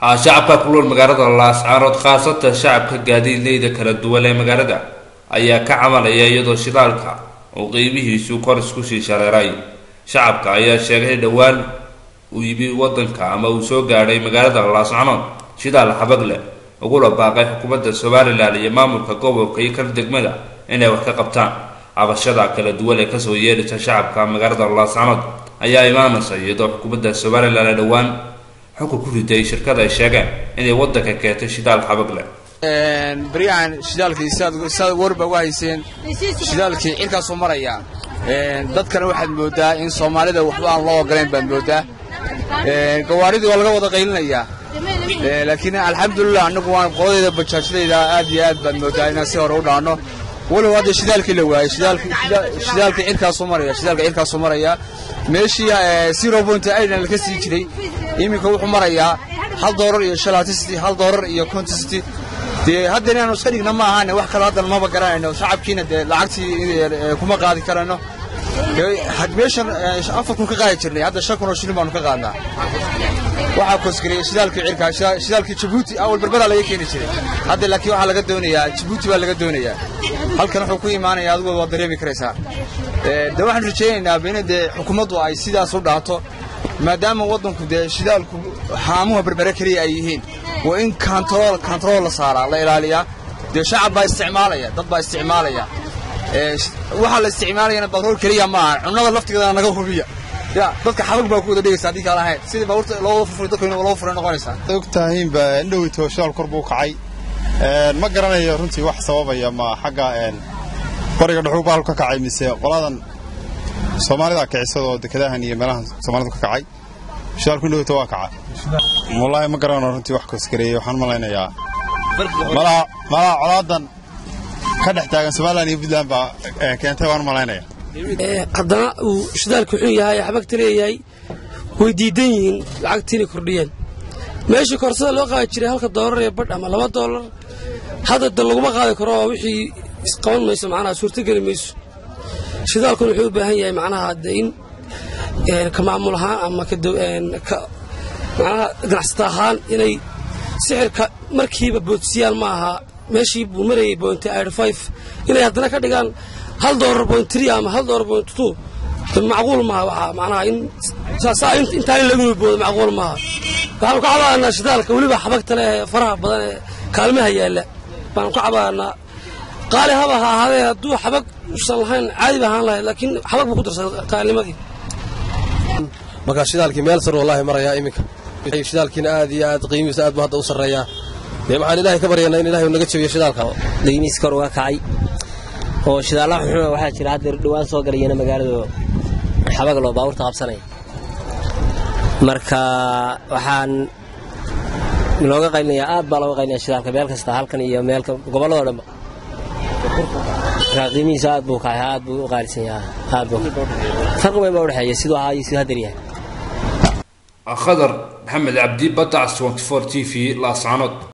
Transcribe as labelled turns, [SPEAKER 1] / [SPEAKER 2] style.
[SPEAKER 1] shacabka ku nool magaalada laascaanood khaasatan shacabka gaadiidleyda kala duwan ee magaalada ayaa ka camalaya iyadoo shidaalka uu qiimihiisu kor isku sii shareeray shacabka ayaa sheegay dhowaan uu yimi wadanka ama uu soo gaadhay magaalada laascaanood shidaal xabag leh ugula baaqay xukuumadda somalilan iyo maamulka gobolka iyo kan degmada inay wax ka qabtaan cabashada kala duwan ee kasoo yeedhaysa shacabka magaalada laascaanood ayaa imaanaysa iyadoo xukuumadda somalilan ee dhowaan xukun ku riday shirkada ay sheegeen inay wadanka keentay shidaal xabag leh
[SPEAKER 2] baryahan shidaalkii sidaad warba uga hayseen shidaalkii cirkaasuu maraya dadkana waxaad moodaa in soomaalida waxba aan loo ogolayn baad moodaa gawaaridii waa laga wada qaylinayaa laakiin alxamdulilah annagu waan qoladayda bajaajadayda aad iyo aad baad moodaa inaan si hore u dhaanno walow hadda shidaalkii la waayey shidaalkii cirkaasuu maraya shidaalka cirkaasuu maraya meeshii zero point aidan laka sii jiray iminka wuxuu marayaa hal doolar iyo shalatisity hal doolar iyo contesty dee hadda inaanu iska dhigna ma ahaane wax kale haddan maba garanayno shacabkiina dee lacagtii kuma qaadi karayno meeshan afar kun ka qaadi jirnay hadda shan kun oo shilin baanu ka qaadnaa waxaa kosgareeyey shidaalkii cirka shidaalkii jabuuti awal berberaa laga keeni jiray hadda laakiin waxaa laga doonayaa jabuuti baa laga doonayaa halkan wuxuu ku imaanaya adigu waad dareemi karaysaa de waxaan rajaynaynaa in dee xukuumaddu ay sidaas u dhaato maadaama waddanku dee shidaalku haamuha berbere keliya ay yihiin waa in kantarool kantarool la saaraa la ilaaliyaa dee shacab baa isticmaalaya dad baa isticmaalaya waxaa la isticmaalayana batrool keliya ma aha cunnada laftigeeda naga hubiya ya dadka xabag baa ku wada dhegaysa haddii kaan ahayn sidii baabuurta loo wada furfuray dadka loo furay noqonaysaa
[SPEAKER 3] og tahiinba indhowito shidaal kor buu kacay ma garanayo runtii wax sababaya ma xagga qoriga dhuxuu baalku ka kacay mise qoladan soomaalida kicisadaoo dekedahan iyo meelahan soomaalidu ka kacay shidaalku indhowito waa kaca wallaahi ma garanayo runtii wax koosgareeyey waxaan malaynayaa malaha colaadan ka dhex taagan somalilan iyo puntland baa keentay waan malaynaya
[SPEAKER 4] haddana uu shidaalku xun yahay xabagta leeyahay way diidan yihiin lacagtii inay kordhiyeen meeshii korsada loo qaadi jiray halka doolar ee badh ama laba doolar hadda da laguma qaadi karo oo wixii isqaban mayso macnaha suurtogeli mayso shidaalkuna wuxuu u baahan yahay macnaha de in ka maamul ahaan ama macnaha ganacsata ahaan inay sixirka markiiba boodsiyaan ma aha meeshii buu marayay bointi five inay haddana ka dhigaan hal doolar point three ama hal doolar point two macquul maaha waxaa macnaha in saa intaan in lagu boodo macquul maaha waxaanu ka cabaanaa shidaalka weliba xabagta leh ee faraha badan ee kaalmaha yaalla baanu ka cabaanaa qaali haba ha ahaadee hadduu xabag usan lahayn caadi ba ahaan lahayd laakiin xabag buu ku darsaday kaalnimadii
[SPEAKER 5] markaa shidaalkii meel sar wallaahi marayaa iminka shidaalkiina aad iyo aad qiimihiisa aad buu hadda u sarreeyaa dee waxaan ilaahay ka baryaynaa in ilahay naga jabiyo shidaalka
[SPEAKER 6] qiimihiis kor uga kacay oo shidaalla xunxuna waxaa jira hadda dhowaan soo galayana magaalada xabag loo baabuurta qabsanaya marka waxaan looga qaylinayaa aad baa looga qaylinaya shidaalka meel kasta halkan iyo meelka gobolladoo dhanba marka qiimihiisa aad buu kacay aad buu u qaalisan yahay aad buu farqi weyn baa udhexeeya siduu ahaa iyo siduu haddar yahay
[SPEAKER 1] khadar maxamed cabdi badac t v laascaanood